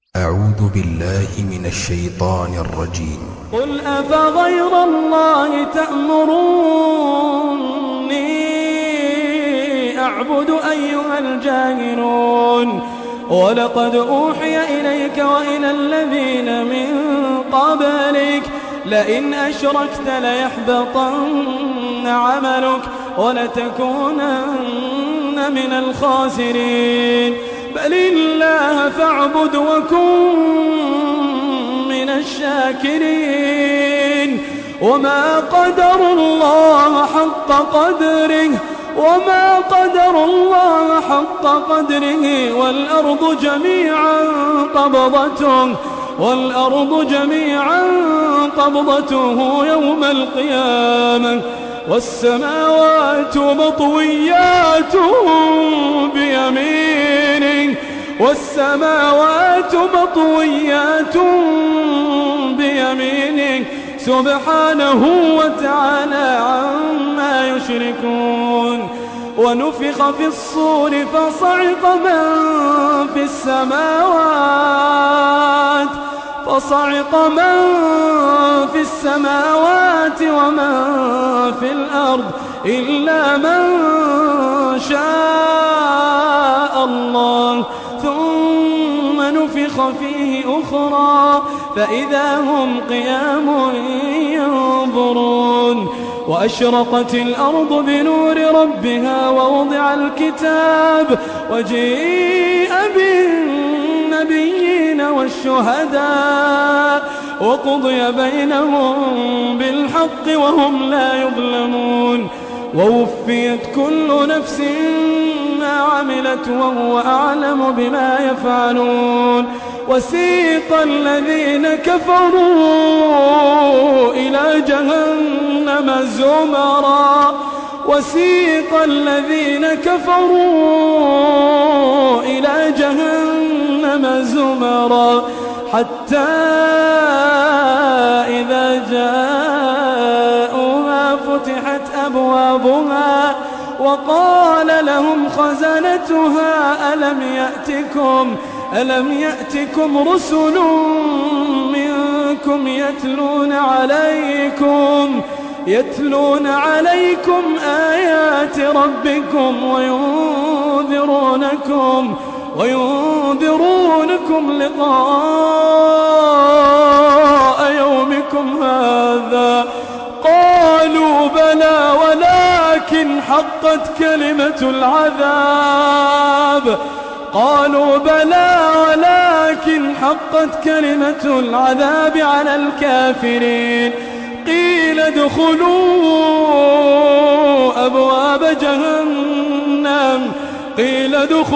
أعوذ بالله من الشيطان الرجيم قل أفغير الله تأمروني أعبد أيها الجاهلون ولقد أوحي إليك وإلى الذين من قبلك لئن أشركت ليحبطن عملك ولتكونن من الخاسرين بل الله فاعبد وكن من الشاكرين وما قدر الله حق قدره وما قدر الله حق قدره والأرض جميعا قبضته والأرض جميعا قبضته يوم القيامة والسماوات مطويات بيمينه والسماوات مطويات بيمينه سبحانه وتعالى عما يشركون ونفخ في الصور فصعق من في السماوات فصعق من في السماوات ومن في الأرض إلا من شاء الله ثم نفخ فيه أخرى فإذا هم قيام ينظرون وأشرقت الأرض بنور ربها ووضع الكتاب وجيء بالنبيين والشهداء وقضي بينهم بالحق وهم لا يظلمون ووفيت كل نفس ما عملت وهو أعلم بما يفعلون وسيق الذين كفروا إلى جهنم زمرا وسيق الذين كفروا إلى جهنم زمرا حتى إذا جاءوها فتحت أبوابها وقال لهم خزنتها ألم يأتكم ألم يأتكم رسل منكم يتلون عليكم يتلون عليكم آيات ربكم وينذرونكم وينذرونكم لقاء يومكم هذا قالوا بلى ولكن حقت كلمة العذاب قالوا بلى ولكن حقت كلمة العذاب على الكافرين قيل ادخلوا أبواب جهنم قيل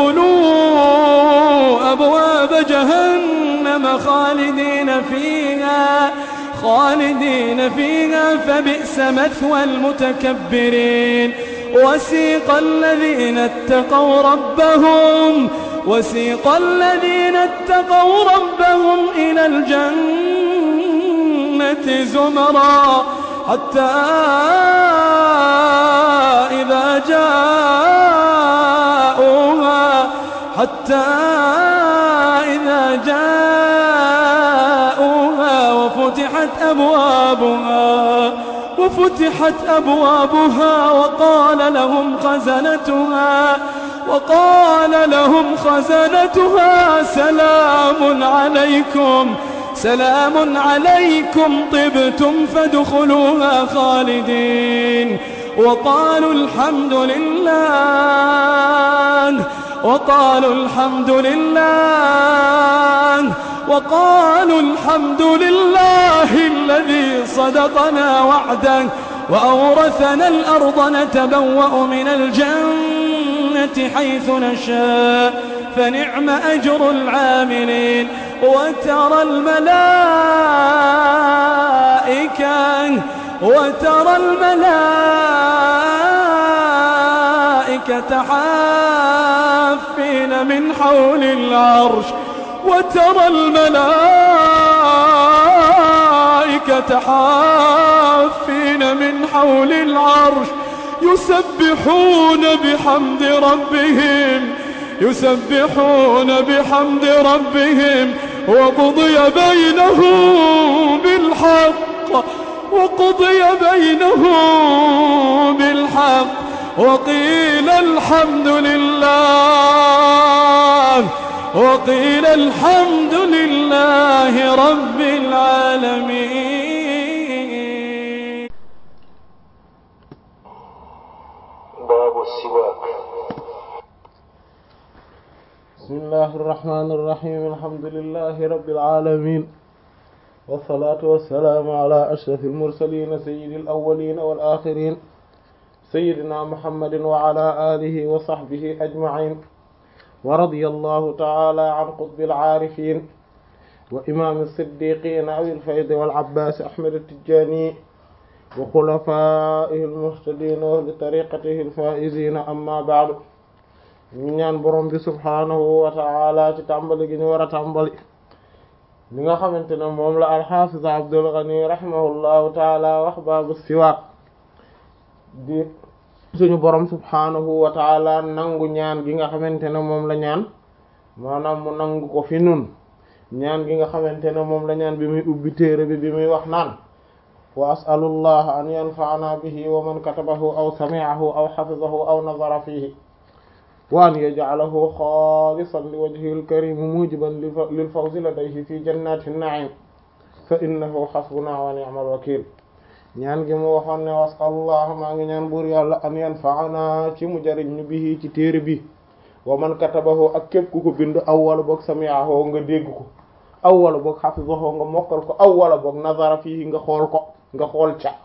ادخلوا أبواب جهنم خالدين فيها خالدين فيها فبئس مثوى المتكبرين وسيق الذين اتقوا ربهم وسيق الذين اتقوا ربهم إلى الجنة زمرا حتى إذا جاءوها حتى إذا جاءوها وفتحت أبوابها وفتحت أبوابها وقال لهم خزنتها وقال لهم خزنتها سلام عليكم سلام عليكم طبتم فادخلوها خالدين وقالوا الحمد لله وقالوا الحمد لله وقالوا الحمد لله الذي صدقنا وعده وأورثنا الأرض نتبوأ من الجنة حيث نشاء فنعم أجر العاملين وترى الملائكة وترى الملائكة حافين من حول العرش وترى الملائكة حافين من حول العرش يسبحون بحمد ربهم يسبحون بحمد ربهم وقضي بينهم بالحق وقضي بينهم بالحق وقيل الحمد لله وقيل الحمد لله رب العالمين باب السواك بسم الله الرحمن الرحيم الحمد لله رب العالمين والصلاة والسلام على أشرف المرسلين سيد الأولين والآخرين سيدنا محمد وعلى آله وصحبه أجمعين ورضي الله تعالى عن قطب العارفين وإمام الصديقين أبي الفيض والعباس أحمد التجاني وخلفائه المهتدين وأهل طريقته الفائزين أما بعد ñu ñaan borom bi subhaanahu wa ta'ala ci tàmbali gi ñu war a tàmbali li nga xamante ne moom la alxaafiz Abdul Ghani rahimahullahu taala wax baabu siwaak di suñu borom subhaanahu wa taala nangu ñaan gi nga xamante ne moom la ñaan maanaam mu nangu ko fi nun ñaan gi nga xamante ne moom la ñaan bi muy ubbi téere bi bi muy wax naan wa as'alullaha an yanfa'ana bihi wa man katabahu aw sami'ahu aw hafizahu aw nazara fihi wa an yaj'alahu xaalisan li wajhihil karim mujiban lil fawzi ladayhi fi jannatin na'im fa innahu hasbuna wa ni'mal wakil ñaan gi mu waxoon ne was'alullah maa ngi ñaan buur yàlla an yanfa'ana ci mu jariñ ñu bihi ci téere bi wa man katabahu ak képp ku ko bind aw wala boog sami'ahu nga dégg ko aw wala boog hafizahu nga mokkal ko aw wala boog nazara fihi nga xool ko nga xool ca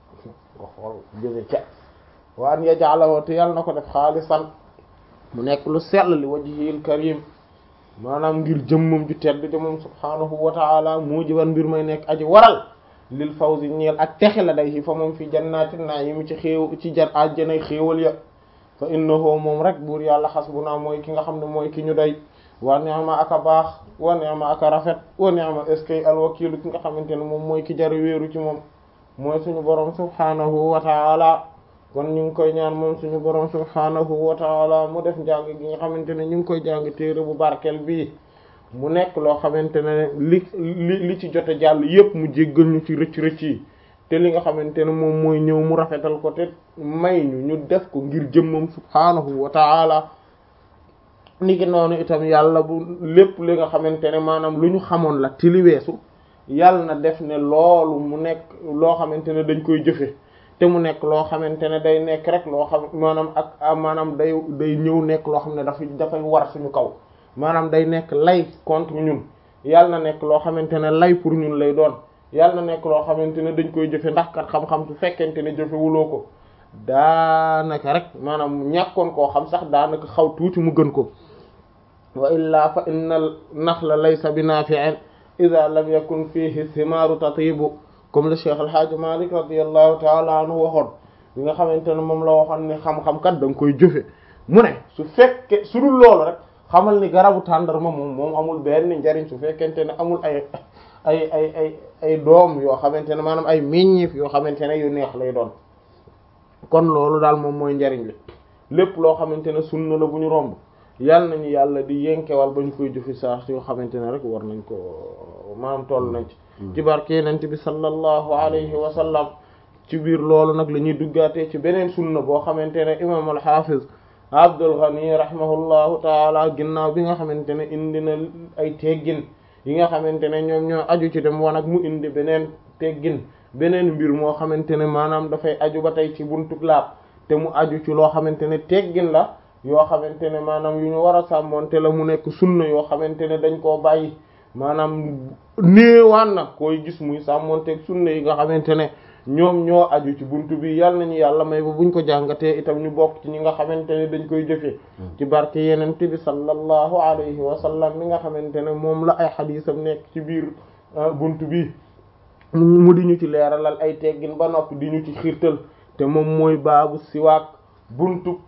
nga xool jëme ca wa an yaj'alahu te yàlla na ko def xaalisan mu nekk lu sell li wajhil karim maanaam ngir jëmmam ju tedd ja moom subhaanahu wa ta'ala mujiban mbir may nekk aji waral lil fawzi ñeel ak texe la day fa moom fi jannatin na'im ci xéew ci jan àjjanay xéewal ya fa innahu moom rek buur yàlla xasbuna mooy ki nga xam ne mooy ki ñu doy wa ni'ma aka baax wa ni'ma aka rafet wa ni'ma eskay alwakilu ki nga xamante ne moom mooy ki jar wéeru ci moom mooy suñu borom subhaanahu wa ta'ala kon ñu ngi koy ñaan moom suñu borom subhaanahu wa ta'ala mu def njàng gi nga xamante ne ñu ngi koy jàng téere bu barkel bii mu nekk loo xamante ne li li li ci jote jàll yépp mu jéggal ñu ci rëcc rëcc yi te li nga xamante ne moom mooy ñëw mu rafetal ko te may ñu ñu def ko ngir jëmmam subhaanahu wa ta'ala ni ki noonu itam yàlla bu lépp li nga xamante ne maanaam lu ñu xamoon la ti li weesu yàlla na def ne loolu mu nekk loo xamante ne dañ koy jëfe te mu nekk loo xamante ne day nekk rek loo xam maanaam ak maanaam day day ñëw nekk loo xam ne dafay dafay war suñu kaw maanaam day nekk lay contre ñun yàlla na nekk loo xamante ne lay pour ñun lay doon yàlla na nekk loo xamante ne dañ koy jëfe ndax kat xam-xam su fekkente ne jëfewuloo ko daanaka rek maanaam ñàkkoon koo xam sax daanaka xaw tuuti mu gën ko wa illaa fa innal naxla laysa bi nafi'in idha lam yakun fihi thimaaru tatibu comme le Cheikh El Hadj Malick radiyallahu ta'ala anhu waxoon bi nga xamante ne moom la waxoon ne xam-xam kat da nga koy jëfe mu ne su fekkee su dul loolu rek xamal ni garabu tàndarma moom moom amul benn njariñ su fekkente ne amul ay ay ay ay ay doom yoo xamante ne maanaam ay meññeef yoo xamante ne yu neex lay doon kon loolu daal moom mooy njariñ li lépp loo xamante ne sunna la bu ñu romb yàlla nañu yàlla di yenkewal ba ñu koy jëfi saa yoo xamante ne rek war nañ ko maanaam toll nañ ci ci barke yonent bi sallallahu alayhi wa sallam ci biir loolu nag la ñuy duggaatee ci beneen sunna boo xamante ne imam al-Hafiz Abdul Ghani rahimahullahu taala ginnaaw bi nga xamante ne indi na ay teggin yi nga xamante ne ñoom ñoo aju ci dem wanag mu indi beneen teggin beneen mbir moo xamante ne maanaam dafay aju ba tey ci buntu laab te mu aju ci loo xamante ne teggin la yoo xamante ne maanaam yu ñu war a sàmmoonte la mu nekk sunna yoo xamante ne dañ koo bàyyi maanaam néewaan na koy gis muy sàmmoonteeg sunna yi nga xamante ne ñoom ñoo aju ci buntu bi yal nañu yàlla may ba buñ ko jàngatee itam ñu bokk ci ñi nga xamante ne dañ koy jëfee ci barke yenente bi sallallahu alayhi wa sallam mi nga xamante ne moom la ay xadiisam nekk ci biir buntu bi mu di ñu ci leeralal ay teggin ba noppi di ñu ci xiirtal te moom mooy baabu siwaak buntu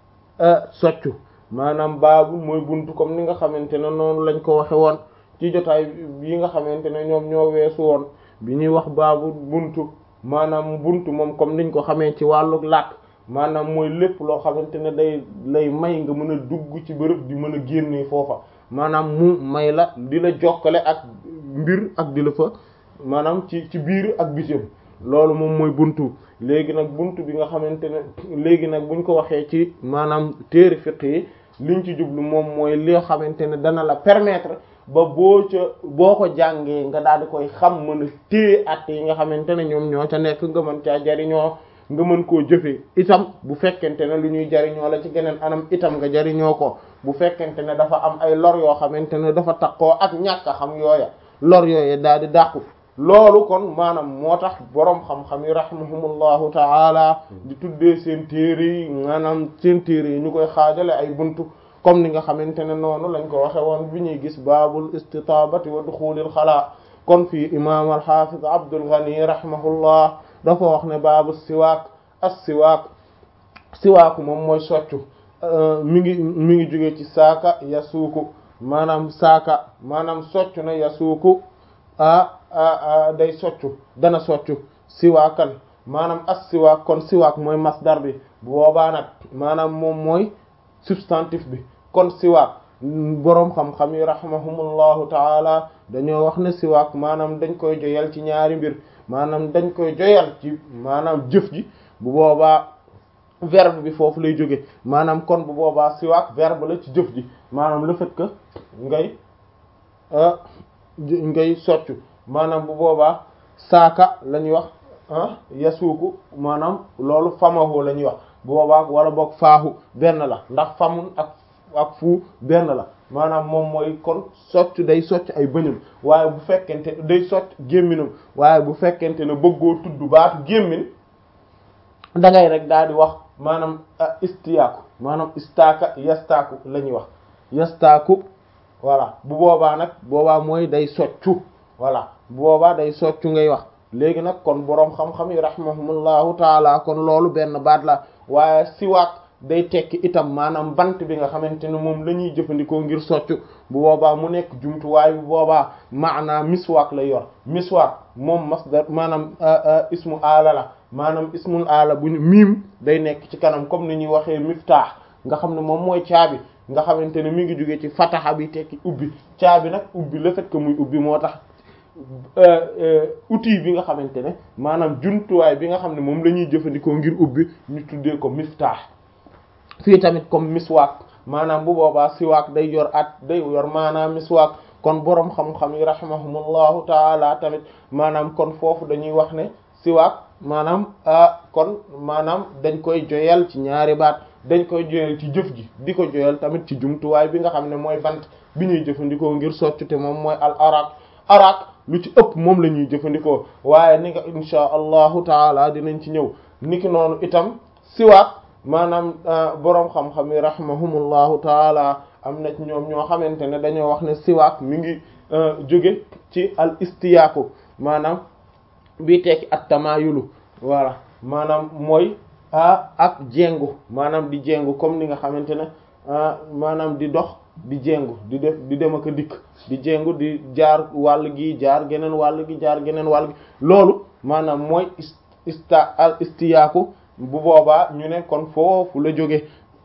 soccu maanaam baabu mooy buntu comme ni nga xamante ne noonu lañ ko waxe woon ci jotaay yi nga xamante ne ñoom ñoo weesu woon bi ñuy wax baabu buntu maanaam buntu moom comme niñ ko xamee ci wàllu làkk maanaam mooy lépp loo xamante ne day lay may nga mën a dugg ci bërëb di mën a génnee foofa maanaam mu may la di la jokkale ak mbir ak di la fa maanaam ci ci biir ak bitim loolu moom mooy buntu léegi nag buntu bi nga xamante ne léegi nag buñ ko waxee ci maanaam téere fiqh yi liñ ci jublu moom mooy li nga xamante ne dana la permettre ba boo ca boo ko jàngee nga daal di koy xam mën a téye at yi nga xamante ne ñoom ñoo ca nekk nga mën caa jariñoo nga mën koo jëfee itam bu fekkente ne lu ñuy jariñoo la ci geneen anam itam nga jariñoo ko bu fekkente ne dafa am ay lor yoo xamante ne dafa takkoo ak ñàkk a xam yooya lor yooya daal di dàqu loolu kon maanaam moo tax boroom xam-xam yi rahimahumullahu ta'ala di tuddee seen téere yi maanaam seen téere yi ñu koy xaajale ay buntu comme ni nga xamante ne noonu lañ ko waxe woon bi ñuy gis baabul istitabati wa duxulil xalaa kon fii imam al-hafiz Abdul Ghani rahimahullah dafa wax ne baabu siwaak as siwaak siwaaku moom mooy soccu mi ngi mi ngi jóge ci saaka yasuuku maanaam saaka maanaam soccu na yasuuku a day soccu dana soccu siwaakan maanaam as siwaak kon siwaak mooy masdar bi bu boobaa nag maanaam moom mooy substantif bi kon siwaak boroom xam-xam yi rahimahumullahu taala dañoo wax ne siwaak maanaam dañ koy joyal ci ñaari mbir maanaam dañ koy joyal ci maanaam jëf ji bu boobaa verbe bi foofu lay jóge maanaam kon bu boobaa siwaak verbe la ci jëf ji maanaam le fait que ngay ngay soccu maanaam bu boobaa saaka la ñuy wax yasuuku maanaam loolu famahu la ñuy wax bu boobaa wala boog faahu benn la ndax famun ak ak fu benn la maanaam moom mooy kon socc day socc ay bëñam waaye bu fekkente day socc gémminam waaye bu fekkente ne bëggoo tudd baatu gémmin da ngay rek daal di wax maanaam istiyaaku maanaam istaaka yastaaku la ñuy wax yastaaku voilà bu boobaa nag boobaa mooy day soccu voilà bu boobaa day soccu ngay wax léegi nag kon boroom xam-xam yi rahimahumullahu taala kon loolu benn baat la waaye siwaak day tekki itam maanaam bant bi nga xamante ne moom la ñuy jëfandikoo ngir soccu bu boobaa mu nekk jumtuwaay bu boobaa maanaam miswaak lay yor miswaak moom masdar maanaam ismu aala la maanaam ismul aala bu ñu miim day nekk ci kanam comme ni ñuy waxee miftaax nga xam ne moom mooy caabi nga xamante ne mi ngi jóge ci fataxa bi tekki ubbi caabi nag ubbi le fait que muy ubbi moo tax outil bi nga xamante ne maanaam jumtuwaay bi nga xam ne moom la ñuy jëfandikoo ngir ubbi ñu tuddee ko miftaax fii tamit comme miswaak maanaam bu boobaa siwaak day yor at day yor maanaam miswaak kon boroom xam-xam yi rahimahumullahu taala tamit maanaam kon foofu dañuy wax ne siwaak maanaam kon maanaam dañ koy joyal ci ñaari baat dañ koy joyal ci jëf ji di ko joyal tamit ci jumtuwaay bi nga xam ne mooy bant bi ñuy jëfandikoo ngir soccu te moom mooy al arak arak lu ci ëpp moom la ñuy jëfandikoo waaye ni nga insha allahu taala dinañ ci ñëw niki noonu itam siwaak maanaam boroom xam-xam yi rahimahumullahu taala am na ci ñoom ñoo xamante ne dañoo wax ne siwaak mi ngi jóge ci al istiyaaku maanaam bii tekki at tamayulu voilà maanaam mooy ak jéngu maanaam di jéngu comme ni nga xamante ne maanaam di dox di jéngu di def di dem ak a dikk di jéngu di jaar wàll gi jaar geneen wàll gi jaar geneen wàll gi loolu maanaam mooy ista al istiyaaku bu boobaa ñu ne kon foofu la jóge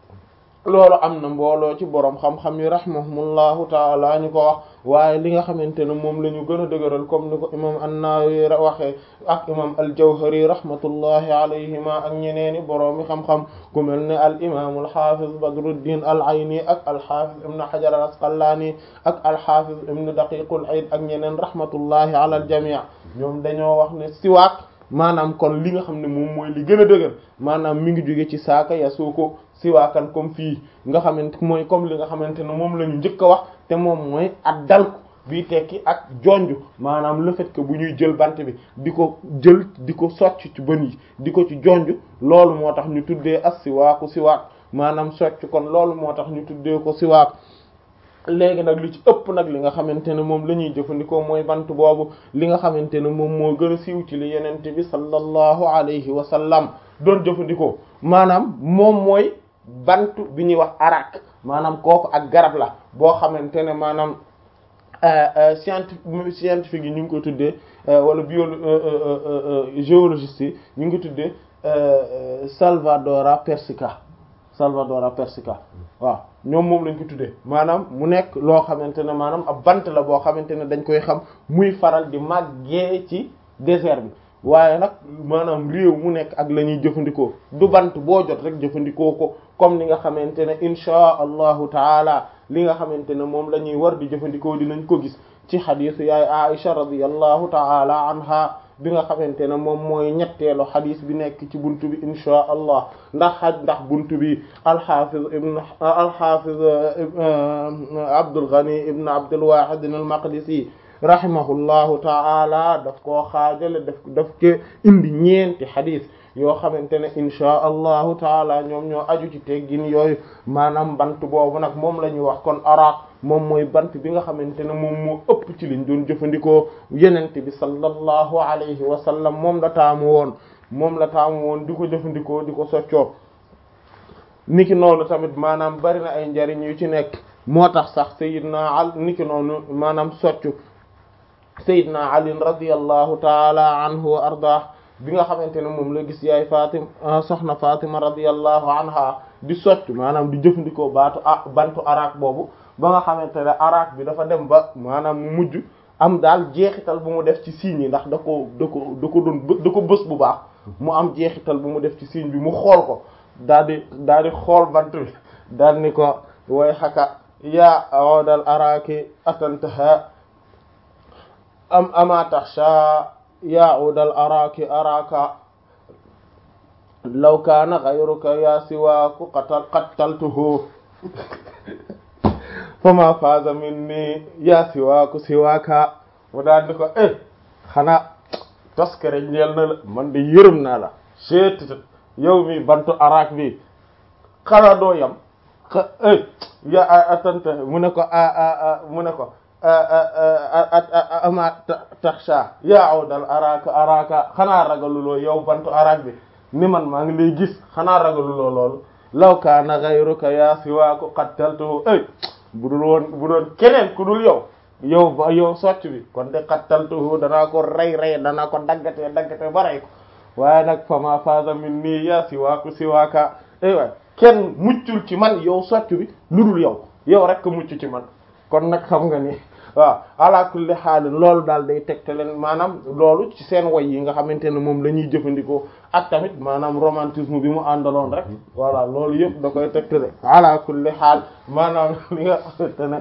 loolu am na mbooloo ci boroom xam-xam yi rahimahumullahu taala ñu ko wax waaye li nga xamante ne moom la ñu gën a dëgëral comme ni ko imam an-Nawawi waxee ak imam al-Jawhari rahmatullahi alayhima ak ñeneeni boroomi xam-xam ku mel ne al imam al-Hafiz Badruddin al-Ayni ak al-Hafiz ibn Hajar al-Asqalani ak al-Hafiz ibn Daqiq al-Eid ak ñeneen rahmatullahi ala al-jami' ñoom dañoo wax ne siwaak maanaam kon li nga xam ne moom mooy li gën a dëgër maanaam mi ngi jóge ci saaka yasuuko siwaakan comme fii nga xamante mooy comme li nga xamante ne moom la ñu njëkk a wax te moom mooy ak dalku bii tekki ak jonj maanaam le fait que bu ñuy jël bant bi di ko jël di ko socc ci bën yi di ko ci jonj loolu moo tax ñu tuddee as siwaaku siwaak maanaam socc kon loolu moo tax ñu tuddee ko siwaak léegi nag li ci ëpp nag li nga xamante ne moom la ñuy jëfandikoo mooy bant boobu li nga xamante ne moom moo gën a siiw ci li yenente bi sallallahu alayhi wa sallam doon jëfandikoo maanaam moom mooy bant bi ñuy wax arak maanaam kooku ak garab la boo xamante ne maanaam scientifique scientifique yi ñu ngi ko tuddee wala bio géologiste yi ñu ngi ko tuddee Salvadora persica Salvadora persica waaw ñoom moom lañ ko tuddee maanaam mu nekk loo xamante ne maanaam ab bant la boo xamante ne dañ koy xam muy faral di màggee ci désert bi waaye nag maanaam réew mu nekk ak la ñuy jëfandikoo du bant boo jot rek jëfandikoo ko comme ni nga xamante ne inchaa allahu taala li nga xamante ne moom la ñuy war di jëfandikoo dinañ ko gis ci xadisu yaay Aisha radiyallahu taala anha bi nga xamante ne moom mooy ñetteelu xadis bi nekk ci buntu bi inchaa allah ndax xaj ndax buntu bi alxafiz ibn alxafiz Abdul Ghani ibn Abdul Wahid al-Maqdisi rahimahullahu ta'ala daf koo xaajale daf daf ke indi ñeenti xadis yoo xamante ne inchaa allahu taala ñoom ñoo aju ci teggin yooyu maanaam bant boobu nag moom la ñuy wax kon araq moom mooy bant bi nga xamante ne moom moo ëpp ci liñ doon jëfandikoo yenente bi sallallahu alayhi wa sallam moom la taamu woon moom la taamu woon di ko jëfandikoo di ko soccoo niki noonu tamit maanaam bari na ay njariñ yu ci nekk moo tax sax sayidna al niki noonu maanaam soccu sayidna ali radiyallahu taala anhu wa ardah bi nga xamante ne moom la gis yaay fatima soxna fatima radiyallahu anha di soccu maanaam di jëfandikoo baatu ah bantu arak boobu ba nga xamante ne arak bi dafa dem ba maanaam mu mujj am daal jeexital bu mu def ci signe yi ndax da ko da ko da ko doon da ko bës bu baax mu am jeexital bu mu def ci signe bi mu xool ko daal di daal di xool bant bi daal ni ko way xaka yaa awdal araki atantaha am ama taxsha yaa udal araki araka law kaana ghayruka yaa siwaaku qatal qataltuhu fama faza minni yaa siwaaku siwaaka mu daal di ko eh xanaa toskere ñeel na la man de yërëm naa la seettat yow mi bantu arak bi xanaa doo yam xa eh ya atanta mu ne ko a mu ne ko ama taxsha yaa awdal araka araka xanaa ragaluloo yow bantu arak bi ni man maa ngi lay gis xanaa ragaluloo loolu law kaana ghayruka yaa siwaaku qattaltuhu ay bu dul woon bu doon keneen ku dul yow yow ba yow socc bi kon de qattaltuhu danaa ko rey rey danaa ko daggate daggate ba rey ko waaye nag fama faza min nii yaa siwaaku siwaaka ay waay kenn muccul ci man yow socc bi lu dul yow yow rek mucc ci man kon nag xam nga ni waaw ala kulli xaal loolu daal day tegte leen maanaam loolu ci seen woy yi nga xamante ne moom la ñuy jëfandikoo ak tamit maanaam romantisme bi mu àndaloon rek voilà loolu yëpp da koy tegte de ala kulli xaal maanaam li nga xamante ne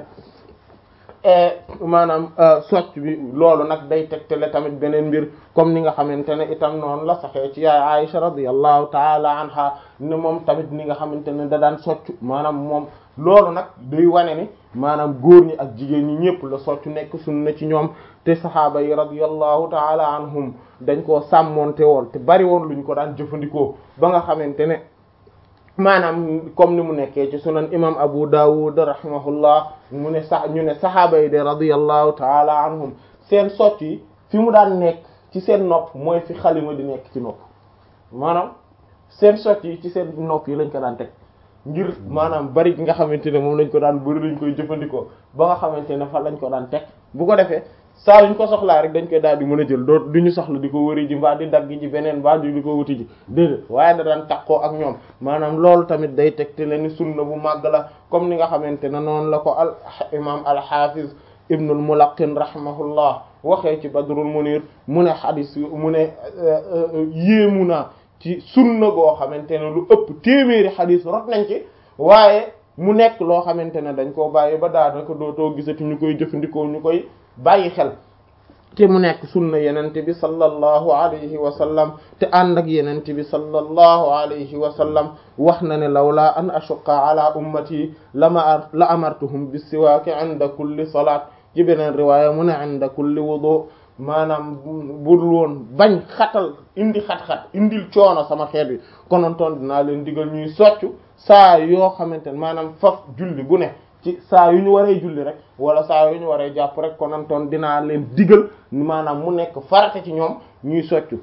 maanaam socc bi loolu nag day tegtale tamit beneen mbir comme ni nga xamante ne itam noonu la saxee ci yaay Aisha radiyallahu taala anha ne moom tamit ni nga xamante ne da daan socc maanaam moom loolu nag day wane ni maanaam góor ñi ak jigéen ñi ñëpp la soccu nekk sunna ci ñoom te saxaaba yi radiyallahu taala anhum dañ koo sàmmonte woon te bari woon luñ ko daan jëfandikoo ba nga xamante ne maanaam comme ni mu nekkee ci sunan imam Abu Dawud rahimahullah mu ne sax ñu ne saxaaba yi de radiyallahu taala anhum seen socc yi fi mu daan nekk ci seen nopp mooy fi xalima di nekk ci nopp maanaam seen socc yi ci seen nopp yi lañ ko daan teg ngir maanaam bari gi nga xamante ne moom lañ ko daan bari lañ koy jëfandikoo ba nga xamante ne fa lañ ko daan teg bu ko defee saa yuñ ko soxlaa rek dañ koy daal di mën a jël doo du ñu soxla di ko wëri ji mbaa di dagg ji beneen mbaa di ko wuti ji déedéet waaye da daan takkoo ak ñoom maanaam loolu tamit day teg te leen ni sunna bu màgg la comme ni nga xamante ne noonu la ko al imam al hafiz ibnul mulaqin rahimahullah waxee ci badrul munir mu ne xadis mu ne yéemu naa ci sunna goo xamante ne lu ëpp téeméeri xadis rot nañ ci waaye mu nekk loo xamante ne dañ koo bàyyi ba daanaka dootoo gisati ñu koy jëfandikoo ñu koy bàyyi xel te mu nekk sunna yenente bi sallallahu alayhi wa sallam te ànd ak yenente bi sallallahu alayhi wa sallam wax na ne lawla an ashuqqa ala ummati lama la amartuhum bis-siwaak inda kulli salaat ci beneen riwaaya mu ne inda kulli wudu maanaam budul woon bañ xatal indi xat-xat indil coono sama xeet wi konontoon dinaa leen digal ñuy soccu saa yoo xamante ne maanaam faf julli gu ne ci saa yu ñu waree julli rek wala saa yu ñu waree jàpp rek konontoon dinaa leen digal maanaam mu nekk farata ci ñoom ñuy soccu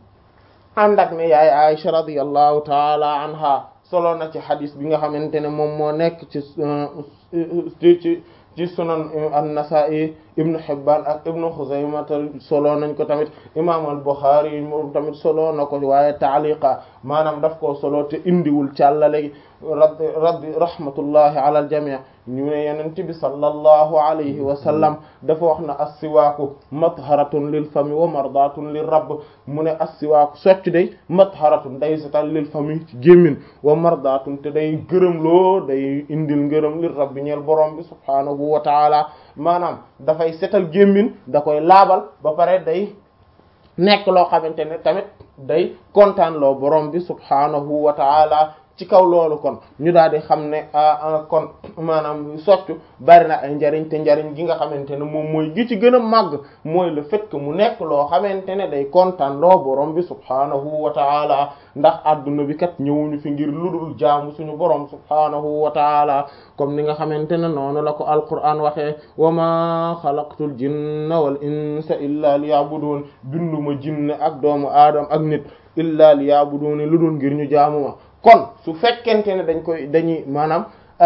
ànd ak ne yaay Aisha radiyallahu taala anha solo na ci xadis bi nga xamante ne moom moo nekk ci ci ci ci sunan an-Nasa'i ibnu Hibban ak ibnu Khuzaymah solo nañ ko tamit imam al-Bukhari moom tamit solo na ko waaye taaliqa maanaam daf koo solo te indiwul càllale gi rabbi rabbi rahmatullahi ala al-jami' ñu ne yonent bi sallallahu alayhi wa sallam dafa wax na as-siwaaku matharatun lil fami wa mardatun lir rabb mu ne as-siwaaku socc day matharatun day setal lil fami ci gémmin wa mardatun te day gërëm loo day indil ngërëm lir rabbi ñeel borom bi subhaanahu wa taala maanaam dafay setal gémmin da koy laabal ba pare day nekk loo xamante ne tamit day kontaan loo borom bi subhaanahu wa taala ci kaw loolu kon ñu daal di xam ne kon maanaam soccu bari na ay njariñ te njariñ gi nga xamante ne moom mooy gi ci gën a màgg mooy le fait que mu nekk loo xamante ne day kontaan loo borom bi subhaanahu wa taala ndax adduna bi kat ñëwuñu fi ngir ludul jaamu suñu borom subhaanahu wa taala comme ni nga xamante ne noonu la ko alquran waxee wa ma xalaqtul jinna wal insa illa liya'budun binduma jinne ak doomu aadam ak nit illa liya'budun lu dul ngir ñu jaamu ma kon su fekkente ne dañ koy dañuy maanaam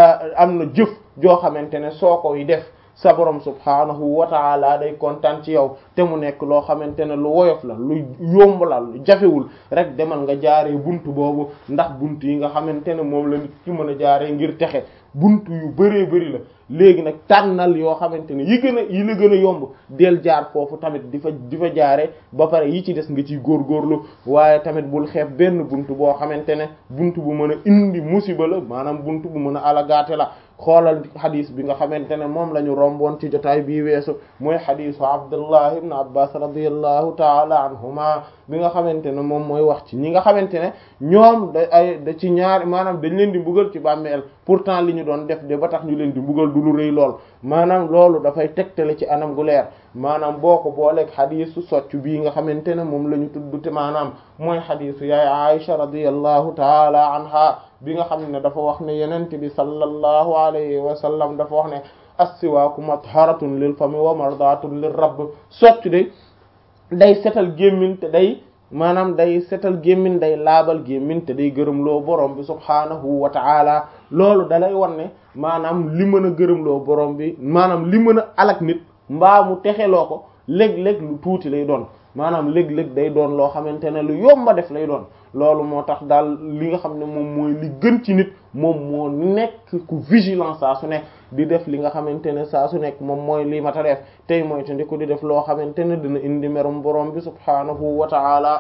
am na jëf joo xamante ne soo koy def sa borom subhaanahu wa taala day kontaan ci yow te mu nekk loo xamante ne lu woyof la lu yomb la lu jafewul rek demal nga jaaree buntu boobu ndax buntu yi nga xamante ne moom la nit ki mën a jaaree ngir texe buntu yu bëree bëri la léegi nag tànnal yoo xamante ne yi gën a yi la gën a yomb del jaar foofu tamit di fa di fa jaare ba pare yi ci des nga ciy góorgóorlu waaye tamit bul xeeb benn buntu boo xamante ne buntu bu mën a indi musiba la maanaam buntu bu mën a alagaate la xoolal xadis bi nga xamante ne moom la ñu romboon ci jotaay bii weesu mooy xadisu Abdullah ibn Abbas radiyallahu taala anhuma bi nga xamante ne moom mooy wax ci ñi nga xamante ne ñoom da ay da ci ñaar maanaam dañ leen di mbugal ci bàmmeel pourtant li ñu doon def de ba tax ñu leen di mbugal du lu rëy lool maanaam loolu dafay tegtale ci anam gu leer maanaam boo ko booleeg xadisu socc bii nga xamante ne moom la ñu tudd te maanaam mooy xadisu yaay Aisha radiyallahu taala anha bi nga xam ne dafa wax ne yenent bi sallallahu alayhi wa sallam dafa wax ne as-siwaaku matharatun lil fami wa mardatun lir rabb socc de day setal gémmin te day maanaam day setal gémmin day laabal gémmin te day gërëmloo borom bi subhaanahu wa ta'ala loolu dalay wan ne maanaam li mën a gërëmloo borom bi maanaam li mën a alak nit mbaa mu texeloo ko léeg-léeg lu tuuti lay doon maanaam léeg-léeg day doon loo xamante ne lu yomba def lay doon loolu moo tax daal li nga xam ne moom mooy li gën ci nit moom moo nekk ku vigilant saa su nekk di def li nga xamante ne saa su nekk moom mooy lii mata def tey mooy te ndi ko di def loo xamante ne dina indi merum borom bi subhaanahu wa ta'ala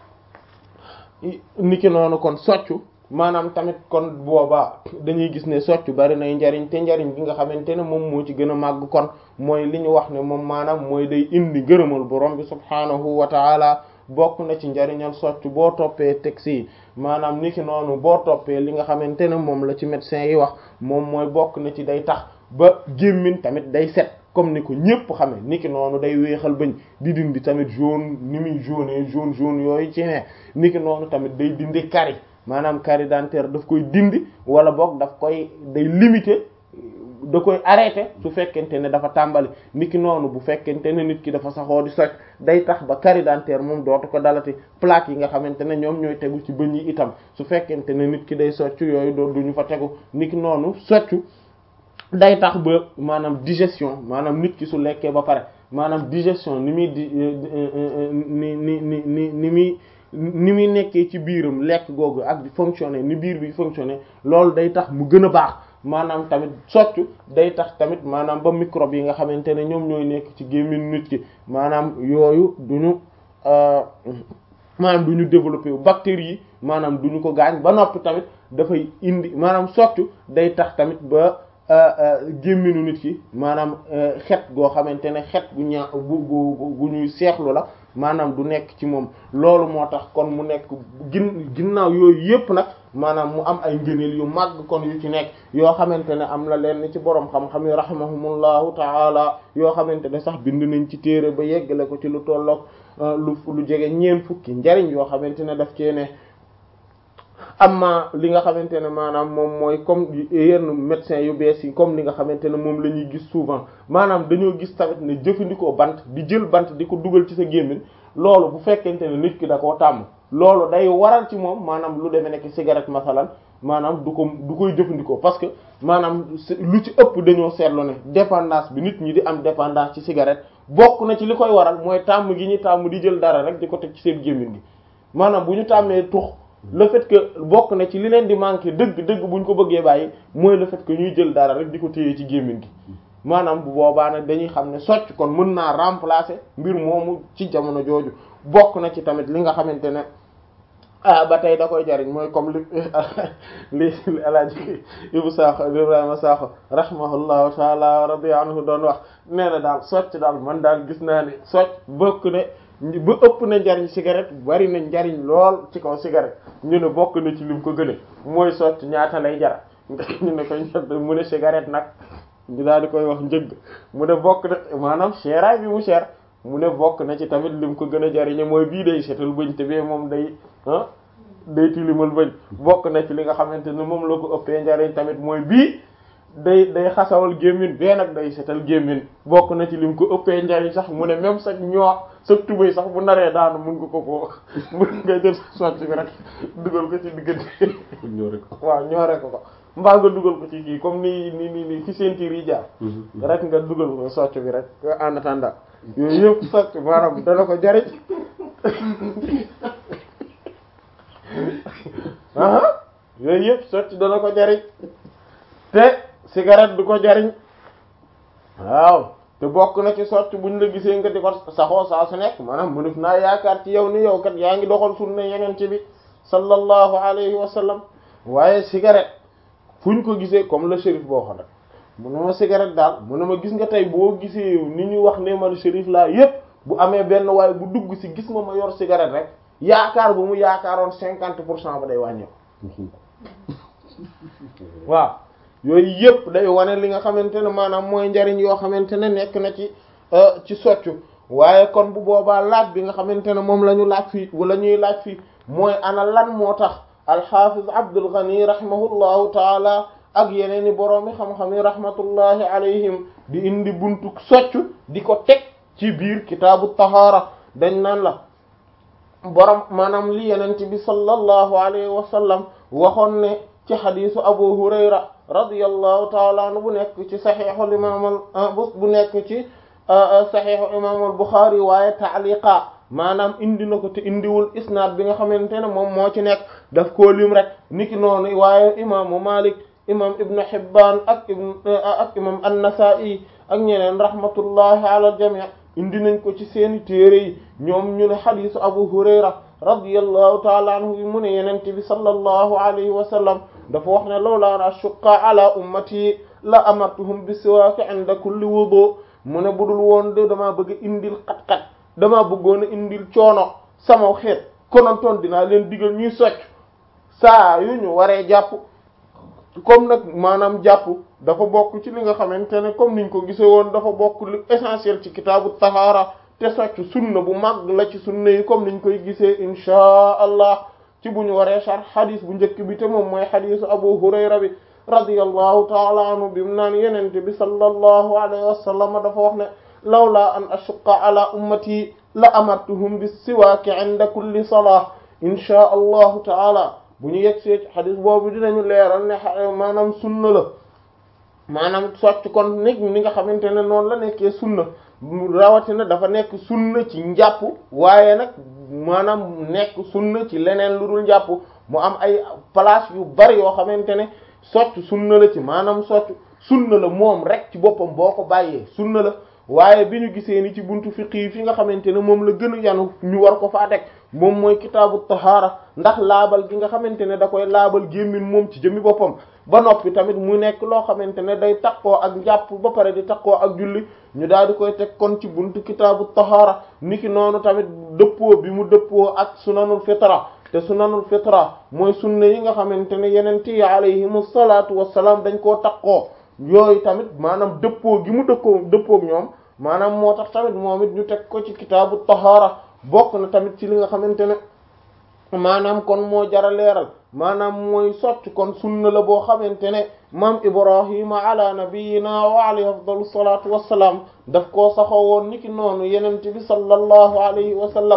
niki noonu kon soccu maanaam tamit kon boobaa dañuy gis ne soccu bari nay njariñ te njariñ gi nga xamante ne moom moo ci gën a màgg kon mooy li ñu wax ne moom maanaam mooy day indi gërëmal borom bi subhaanahu wa ta'ala bokk na ci njariñal soccu boo toppee texte yi maanaam niki noonu boo toppee li nga xamante ne moom la ci médecin yi wax moom mooy bokk na ci day tax ba gémmiñ tamit day set comme ni ko ñépp xame niki noonu day weexal bëñ di dindi tamit jaune ni muy jaune jaune jaune yooyu ci ne niki noonu tamit day dindi carie maanaam carie dentaire daf koy dindi wala boog daf koy day limiter da koy arrêter su fekkente ne dafa tàmbali niki noonu bu fekkente ne nit ki dafa saxoo di socc day tax ba carie dentaire moom dootu ko dalati plaque yi nga xamante ne ñoom ñooy tegu ci bëñ yi itam su fekkente ne nit ki day socc yooyu doo duñu fa tegu niki noonu soccu day tax ba maanaam digestion maanaam nit ki su lekkee ba pare maanaam digestion ni muy di ni ni ni ni ni muy ni muy nekkee ci biiram lekk googu ak di fonctionner ni biir bi fonctionner loolu day tax mu gën a baax maanaam tamit soccu day tax tamit maanaam ba microbe yi nga xamante ne ñoom ñooy nekk ci gémmiñ nit ki maanaam yooyu duñu maanaam duñu développer wu bactéries yi maanaam duñu ko gaañ ba noppi tamit dafay indi maanaam soccu day tax tamit ba gémminu nit ki maanaam xet goo xamante ne xet gu ñaa gu gu gu ñuy seexlu la maanaam du nekk ci moom loolu moo tax kon mu nekk gin ginnaaw yooyu yépp nag maanaam mu am ay ngëneel yu màgg kon yu ci nekk yoo xamante ne am na leen ci boroom xam-xam yi rahimahumullahu taala yoo xamante ne sax bind nañ ci téere ba yeggale ko ci lu tolloog lu lu jege ñeen fukki njariñ yoo xamante ne daf cee ne amma li nga xamante ne maanaam moom mooy comme yenn médecins yu bees yi comme li nga xamante ne moom la ñuy gis souvent maanaam dañoo gis tamit ne jëfandikoo bant di jël bant di ko dugal ci sa gémmiñ loolu bu fekkente ne nit ki da koo tàmm loolu day waral ci moom maanaam lu demee nekk cigarette masalan maanaam du ko du koy jëfandikoo parce que maanaam lu ci ëpp dañoo seetlu ne dépendance bi nit ñi di am dépendance ci cigarette bokk na ci li koy waral mooy tàmm gi ñu tàmm di jël dara rek di ko teg ci seen gémmiñ gi maanaam bu ñu tàmmee tux le fait que bokk na ci li leen di manquer dëgg dëgg bu ñu ko bëggee bàyyi mooy le fait que ñuy jël dara rek di ko téye ci gémmiñ gi maanaam bu boobaa nag dañuy xam ne socc kon mën naa remplacer mbir moomu ci jamono jooju bokk na ci tamit li nga xamante ne ah ba tey da koy jariñ mooy comme li li li alaaji Ibu Sakho Ibrahima Sakho rahimahullahu taala wa radiya anhu doon wax nee na daal socc daal man daal gis naa ne socc bokk ne ba ëpp na njariñ cigarette bari na njariñ lool ci kaw cigarette ñu ne bokk na ci lim ko gëne mooy socc ñaata lay jar ñu ne koy mu ne cigarette nag ñu daal di koy wax njëgg mu ne bokk na maanaam seeraay bi mu cher mu ne bokk na ci tamit lim ko gën a jariñe mooy bii day setal bëñ te bee moom day ah day tilimal bëñ bokk na ci li nga xamante ne moom la ko ëppee njariñ tamit mooy bii day day xasawal gémmin bee nag day setal gémmin bokk na ci lim ko ëppee njariñ sax mu ne même sax ñoo sa tubéy sax bu naree daanu mun nga ko ko mun nga jël socc bi rek dugal ko ci diggante waaw ñoore ko ko mbaa nga dugal ko ci kii comme ni ni ni ni fi ceinture yi jaar rek nga dugal ko socc bi rek en attendant yooyu yëpp socc maanaam dana ko jariñ ah yooyu yëpp socc dana ko jariñ te cigarette du ko jariñ waaw te bokk na ci socc buñ la gisee nga di ko saxoo saa su nekk maanaam mu def naa yaakaar ci yow ni yow kat yaa ngi doxal sunna yeneen ci bi sallallahu alayhi wa sallam waaye cigarette fuñ ko gisee comme le shérif boo xam rek mu ne ma cigarette daal mu ne ma gis nga tey boo gisee ni ñu wax ne man shérif laa yépp bu amee benn waaye bu dugg ci gis ma ma yor cigarette rek yaakaar bu mu yaakaaroon cinquante pour cent ba day wàññeeku waaw yooyu yëpp day wane li nga xamante ne maanaam mooy njariñ yoo xamante ne nekk na ci ci soccu waaye kon bu boobaa laaj bi nga xamante ne moom la ñu laaj fii wala ñuy laaj fii mooy ana lan moo tax alxaafiz Abdul Ghani rahimahullahu taala ak yeneen i boroomi xam-xam yi rahmatullahi alayhim di indi buntu soccu di ko teg ci biir kitaabu tahaara dañ naan la borom maanaam li yenent bi sallallahu alayhi wa sallam waxoon ne ci xadiisu Abu Hurayra radiyallahu taala anhu bu nekk ci saxiixul imaam bu nekk ci saxiixu imaamul Buxaari waaye taaliqa maanaam indi na ko te indiwul isnaad bi nga xamante ne moom moo ci nekk daf koo lim rek niki noonu waaye imaamu Malik imam Ibn Hibbaan ak ibn ak imam An-Nasaa'i ak ñeneen rahmatullahi ala al-jamii indi nañ ko ci seeni téere yi ñoom ñu ne xadiisu Abu Hurayra radiyallahu taala anhu mu ne yenente bi sallallahu alayhi wa sallam dafa wax ne lawlaa an ashqa ala ummati la amartuhum bis-siwaak inda kulli wudu mu ne budul woon de damaa bëgg indil xat-xat damaa bëggoon a indil coono sama xeet konontoon dinaa leen digal ñuy socc saa yu ñu waree jàpp comme nag maanaam jàpp dafa bokk ci li nga xamante ne comme niñ ko gisee woon dafa bokk lu essentiel ci kitaabu tahaara te socc sunna bu mag la ci sunna yi comme niñ koy gisee inchaa allah ci bu ñu waree sar xadis bu njëkk bi te moom mooy xadisu abu hurayra bi radiyallahu taala anhu bi mu naan yenente bi sallallahu alayhi wa sallam dafa wax ne lawla an ashuqqa ala ummati la amartuhum bis siwaaki inda kulli salah inchaa allahu taala bu ñu yegsee ci xadis boobu dinañu leeral ne maanaam sunna la maanaam socc kon nit ni nga xamante ne noonu la nekkee sunna rawatina dafa nekk sunna ci njàpp waaye nag maanaam nekk sunna ci leneen lu dul njàpp mu am ay place yu bari yoo xamante ne socc sunna la ci maanaam socc sunna la moom rek ci boppam boo ko bàyyee sunna la waaye bi ñu gisee ni ci buntu fiqi fi nga xamante ne moom la gën a yanu ñu war ko faa teg moom mooy kitaabu tahaara ndax laabal gi nga xamante ne da koy laabal gémmin moom ci jëmmi boppam ba noppi tamit mu nekk loo xamante ne day takkoo ak njàpp ba pare di takkoo ak julli ñu daal di koy teg kon ci buntu kitaabu tahaara niki noonu tamit dëppoo bi mu dëppoo ak sunanul fitra te sunanul fitra mooy sunna yi nga xamante ne yeneen yi alayhimu salaatu wassalaam dañ koo takkoo yooyu tamit maanaam dëppoo gi mu dëkkoo dëppook ñoom maanaam moo tax tamit moom it ñu teg ko ci kitaabu tahaara bokk na tamit ci li nga xamante ne maanaam kon moo jara leeral maanaam mooy socc kon sunna la boo xamante ne maam ibrahima ala nabiyina wa alayhi afdalu salatu wassalaam daf koo saxoo woon niki noonu yenente bi sallallahu alayhi wa sallam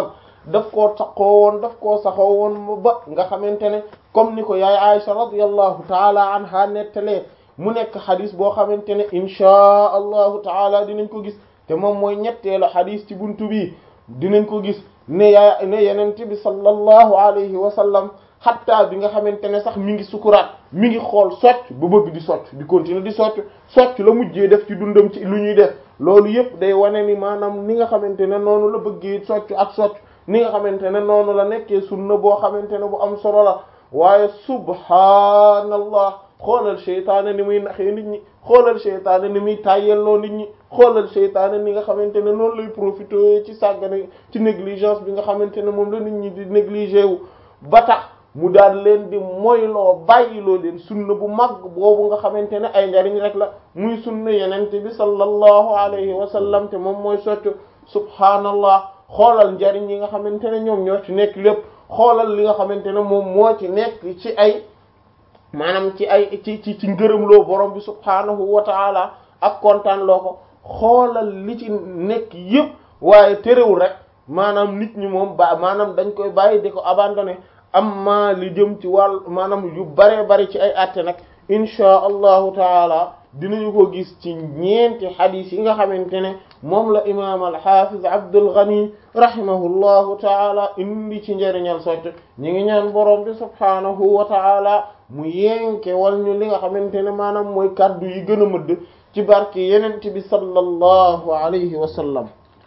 daf koo taqoo woon daf koo saxoo woon ba nga xamante ne comme ni ko yaay Aisha radiyallahu taala anha nettalee mu nekk xadis boo xamante ne inchaa allahu taala dinañ ko gis te moom mooy ñetteelu xadis ci buntu bi dinañ ko gis ne yaa ne yenente bi sallallahu alayhi wa sallam xatta bi nga xamante ne sax mi ngi sukuraat mi ngi xool socc ba bëgg di socc di continuer di socc socc la mujjee def ci dundam ci lu ñuy def loolu yëpp day wane ni maanaam ni nga xamante ne noonu la bëggee socc ak socc ni nga xamante ne noonu la nekkee sunna boo xamante ne bu am solo la waaye subhaanallah xoolal seytaane ni muy naxee nit ñi xoolal seytaane ni muy tàyyelloo nit ñi xoolal seytaane ni nga xamante ne noonu lay profité ci sàggane ci négligence bi nga xamante ne moom la nit ñi di négligé wu ba tax mu daal leen di moyloo bàyyiloo leen sunna bu mag boobu nga xamante ne ay njariñ rek la muy sunna yenente bi sallallahu alayhi wa sallam te moom mooy soccu subhaanallah xoolal njariñ yi nga xamante ne ñoom ñoo ci nekk lépp xoolal li nga xamante ne moom moo ci nekk ci ay maanaam ci ay ci ci ci ngërëmloo borom bi subhaanahu wa taala ak kontaan loo ko xoolal li ci nekk yëpp waaye terewul rek maanaam nit ñi moom ba maanaam dañ koy bàyyi di ko abandonné amma li jëm ci wàll maanaam yu bare bari ci ay àtte nag inchaa allahu taala dinañu ko gis ci ñeenti xadis yi nga xamante ne moom la imam alxafiz Abdul Ghani rahimahullahu taala indi ci njëriñal socc ñi ngi ñaan borom bi subhaanahu wa taala mu yenke wal ñu li nga xamante ne maanaam mooy kaddu yi gën a mëdd ci barke yenent bi sallallahu alayhi wa sallam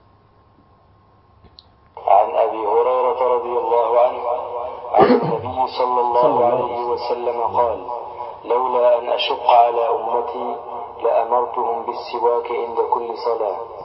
عن أبي هريرة رضي الله عنه عن النبي صلى الله عليه وسلم قال لولا أن أشق على أمتي لأمرتهم بالسواك عند كل صلاة